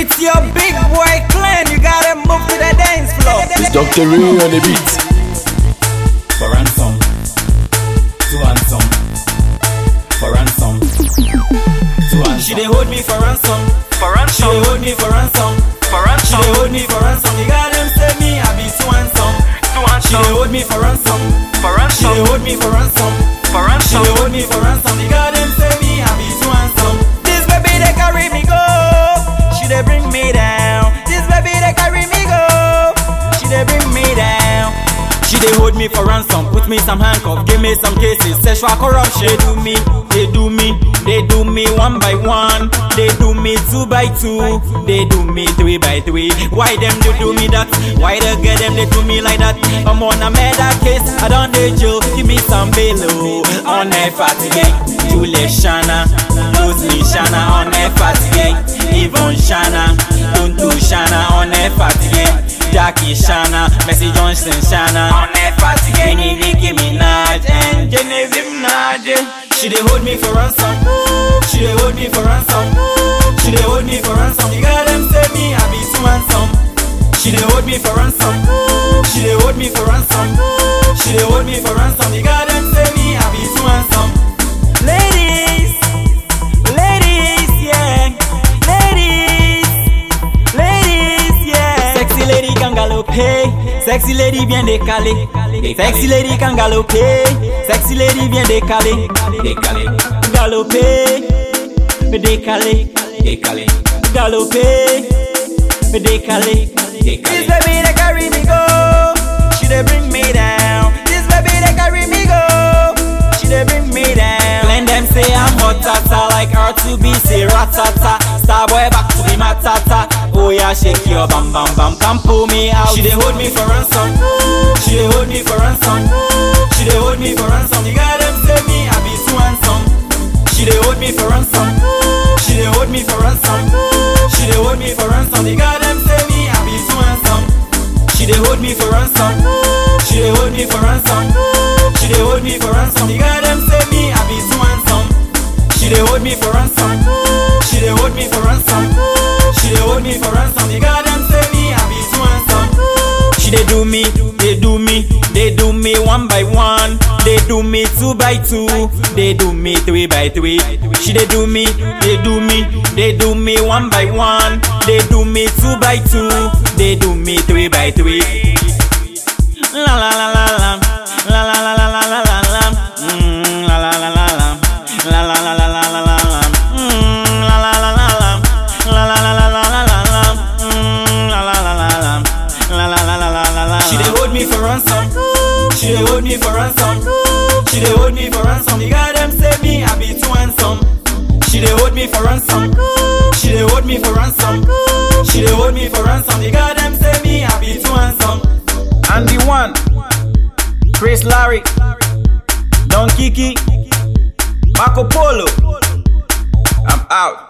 It's your big boy clan, you gotta move to the dance floor. It's Dr. Ray on the beat. for ransom, to ransom, for ransom, to ransom. She dey hold me for ransom. For She ransom, dey hold me for ransom. for She ransom, dey hold me for ransom. You got them say me, I be too handsome. to She dey ransom, hold me for ransom. for She dey ransom, hold me for ransom. for She ransom, dey hold me for ransom. You got them say me, I be too handsome. This baby they carry me go. She dey bring me down. This baby they carry me go. She dey bring me down. She dey hold me for ransom, put me some handcuff, give me some cases, sexual corruption. They do me, they do me, they do me one by one, they do me two by two, they do me three by three. Why them they do me that? Why they get them they do me like that? I'm on a murder case, I don't dey jail, give me some bail oh. on a party gang. Julie Shana, lose me Shana on a party gang. Even Shana, don't do Shana on a party gang. Jackie Shana, Messi Johnson Shana On a party gang, Nicki Minaj and Genevieve Nage She dey hold me for ransom She dey hold me for ransom She dey hold me for ransom You got them say me, I be too handsome She dey hold me for ransom She dey hold me for ransom She dey hold me for ransom You got them say me, I be too handsome Ladies, ladies, yeah Ladies, ladies, yeah. Sexy lady can galoper, sexy lady bien décalée. Sexy lady can galoper, sexy lady bien décalée. Décalé, Galoper, décalée. décalé, Galoper, décalée. This décalé. baby they carry me go, she dey bring me down. This baby they carry me go, she dey bring me down. Blend them say I'm hot tata like her to be say ratata. Starboy back to be matata. Oh yeah, shake your bam bam bam, come pull me out. She dey hold me for ransom, she dey hold me for ransom, she dey hold me for ransom. You got them say me I be too handsome. She dey hold me for ransom, she dey hold me for ransom, she dey hold me for ransom. You got them say me I be too handsome. She dey hold me for ransom. She dey hold me for ransom. She dey hold me for ransom. You got them say me I be too handsome. She dey hold me for ransom. She dey hold me for ransom. She dey hold me for ransom. You got them say me I be too handsome. She dey do me, they do me, they do me one by one. They do me two by two, they do me three by three. She dey do me, they do me, they do me one by one. They do me two by two, they do me three by three. La la la la la, la la la la la la la la, mm, la la la la la, la la la la la la la la, mm, la la la la la, la la la la la la la la, mm, la la la la la, la la la la la la la. She dey hold me for ransom, she dey hold me for ransom, she dey hold me for ransom. You got them say me I be too handsome. She dey hold me for ransom, she dey hold me for ransom, she dey hold me for ransom. You got them say me I be too handsome. And the one, Chris Larry, Don Kiki, Marco Polo. I'm out.